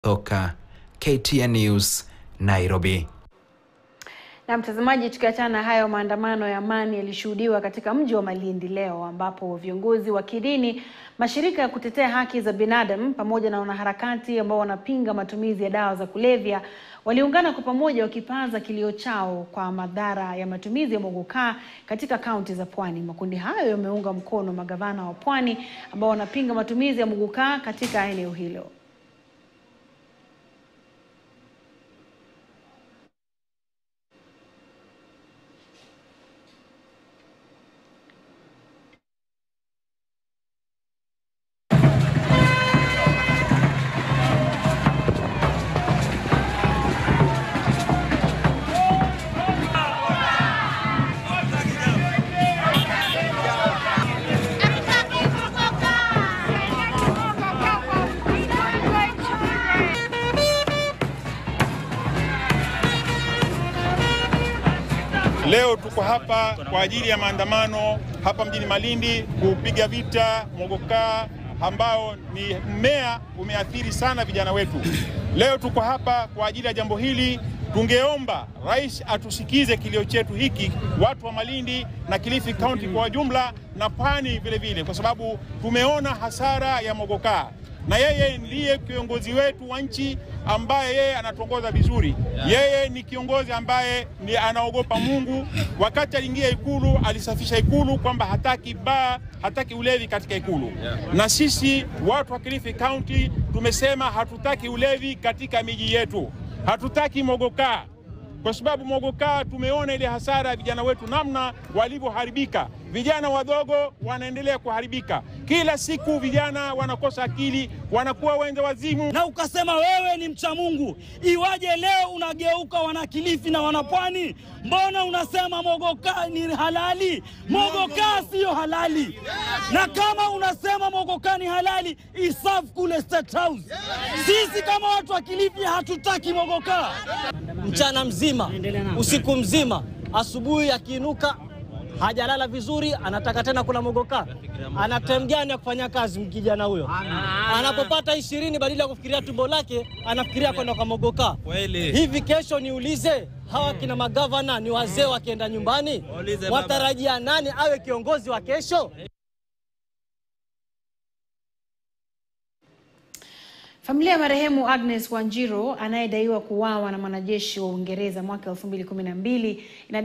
Toka KTN News, Nairobi. Na mtazamaji, tukiachana na hayo, maandamano ya amani yalishuhudiwa katika mji wa Malindi leo ambapo viongozi wa kidini, mashirika ya kutetea haki za binadamu pamoja na wanaharakati ambao wanapinga matumizi ya dawa za kulevya waliungana kwa pamoja wakipaza kilio chao kwa madhara ya matumizi ya mogokaa katika kaunti za Pwani. Makundi hayo yameunga mkono magavana wa Pwani ambao wanapinga matumizi ya mogokaa katika eneo hilo. Leo tuko hapa kwa ajili ya maandamano hapa mjini Malindi kupiga vita mogokaa ambao ni mmea umeathiri sana vijana wetu. Leo tuko hapa kwa ajili ya jambo hili. Tungeomba rais atusikize kilio chetu hiki, watu wa Malindi na Kilifi County kwa jumla na Pwani vile vile, kwa sababu tumeona hasara ya mogokaa na yeye ndiye kiongozi wetu wa nchi ambaye yeye anatuongoza vizuri. Yeye ni kiongozi ambaye ni anaogopa Mungu. Wakati aliingia Ikulu alisafisha Ikulu kwamba hataki baa, hataki ulevi katika Ikulu. Na sisi watu wa Kilifi County tumesema hatutaki ulevi katika miji yetu, hatutaki mogokaa kwa sababu mogokaa tumeona ile hasara ya vijana wetu namna walivyoharibika. Vijana wadogo wanaendelea kuharibika kila siku, vijana wanakosa akili, wanakuwa wenza wazimu. Na ukasema wewe ni mcha Mungu, iwaje leo unageuka wanakilifi na wanapwani? Mbona unasema mogokaa ni halali? Mogokaa siyo halali, na kama unasema mogokaa ni halali, isafu kule State House. Sisi kama watu wa Kilifi hatutaki mogokaa mchana mzima, usiku mzima, asubuhi akiinuka hajalala vizuri, anataka tena kula mogokaa. Ana time gani ya kufanya kazi kijana huyo? Anapopata ishirini, badala ya kufikiria tumbo lake anafikiria kwenda kwa mogokaa. Hivi kesho niulize, hawa kina magavana ni wazee, wakienda nyumbani watarajia nani awe kiongozi wa kesho? Familia ya marehemu Agnes Wanjiru anayedaiwa kuuawa na mwanajeshi wa Uingereza mwaka 2012 ina